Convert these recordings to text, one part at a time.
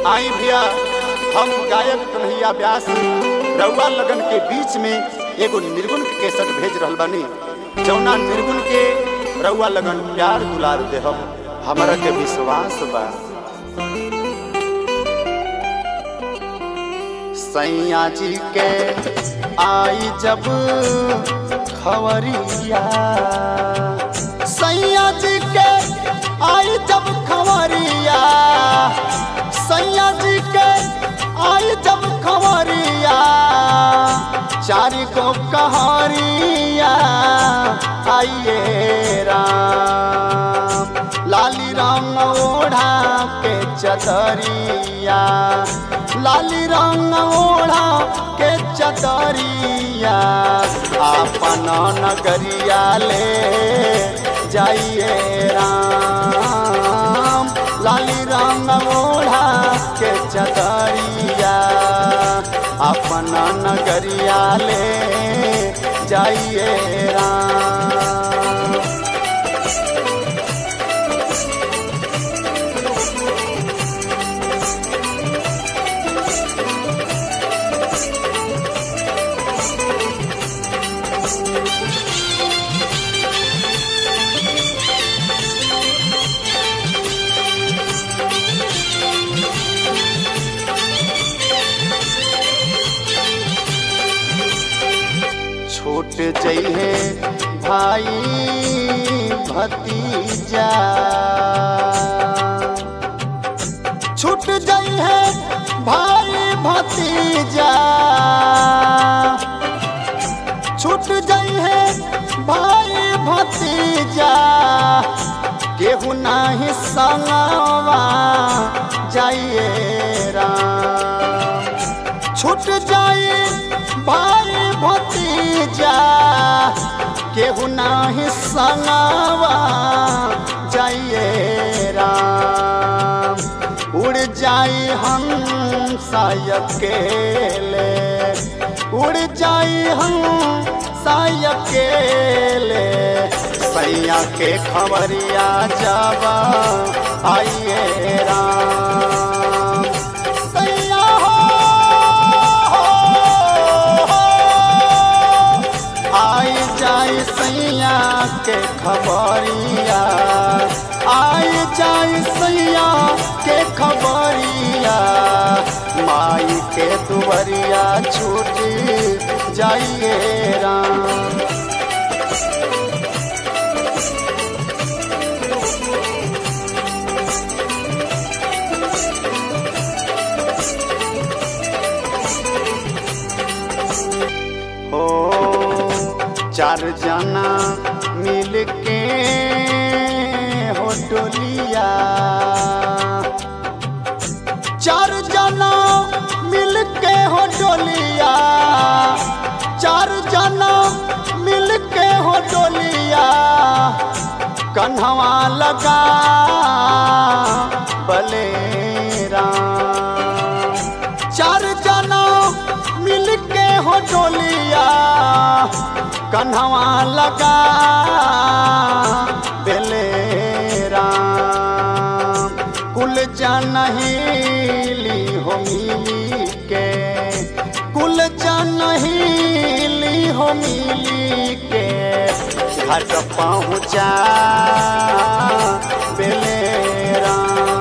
आई भैया हम गायक कन्हैया व्यास रउआ लगन के बीच में एगो निर्गुण के केसट भेज रहल बानी जौना निर्गुण के रउआ लगन प्यार दुलार देहम हमरा के विश्वास बा सैया जी के आई जब खवरिया सैया जी के आई जब खवरिया सैया जी के आई जब खवरिया चारि गो कहारिया आइए राम लाली राम ओढ़ा के चदरिया लाली रंग ओढ़ा के चदरिया आपन नगरिया ले जाइए राम लाली रंग ओढ़ा के चदरिया अपन नगरिया ले जाइए राम छूट जइहे भाई भतीजा छूट जइहे भाई भतीजा छूट जइहे भाई भतीजा केहू नाही संगवा जाइए राम छूट जाए भाई भतीजा केहू नाही संगवा जाइए राम उड़ जाई हम सायकेले उड़ जाई हम सायकेले सैया के खबरिया जावा आइए राम सैया हो आई जाई सैया के खबरिया आई जाई सैया के खबरिया माई के दुबरिया छूट जाइए राम हो चार जना मिल के हो डोलिया चार जना मिल के हो डोलिया चार जना मिल के हो डोलिया कन्हवा लगा बलेरा चार जना मिल के हो डोलिया कन्हवा लगा बेलेरा कुल जनहिली हो मिली के कुल जनहिली हो मिली के घाट पहुँचा बेलेरा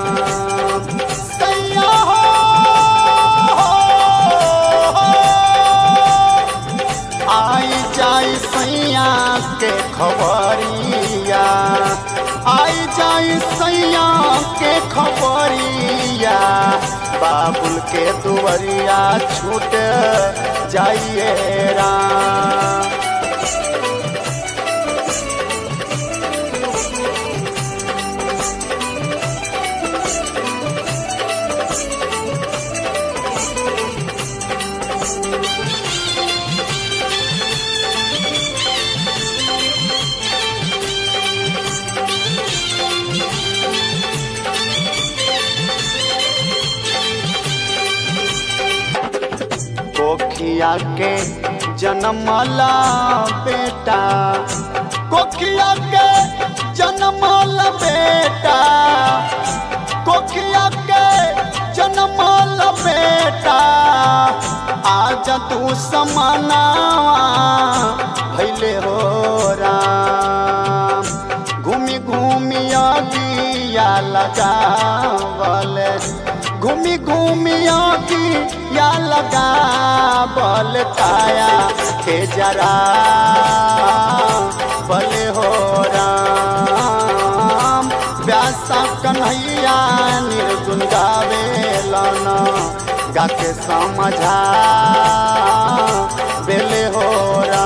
सैया हो आई जाई सैया के खबरिया आई जाई सैया के खबरिया बाबुल के दुवरिया छूट जाइए राम कोखिया के जन्मला बेटा कोखिया के जन्मला बेटा कोखिया के जन्म पाँच तू समानावा भैले हो राम घूमी घूमी अगिया लगावल घूमी घूमी अगिया लगावल काया के जरा भले हो राम व्यासा कन्हैया निर्गुण गावे लाना गा के समझा बेले हो राम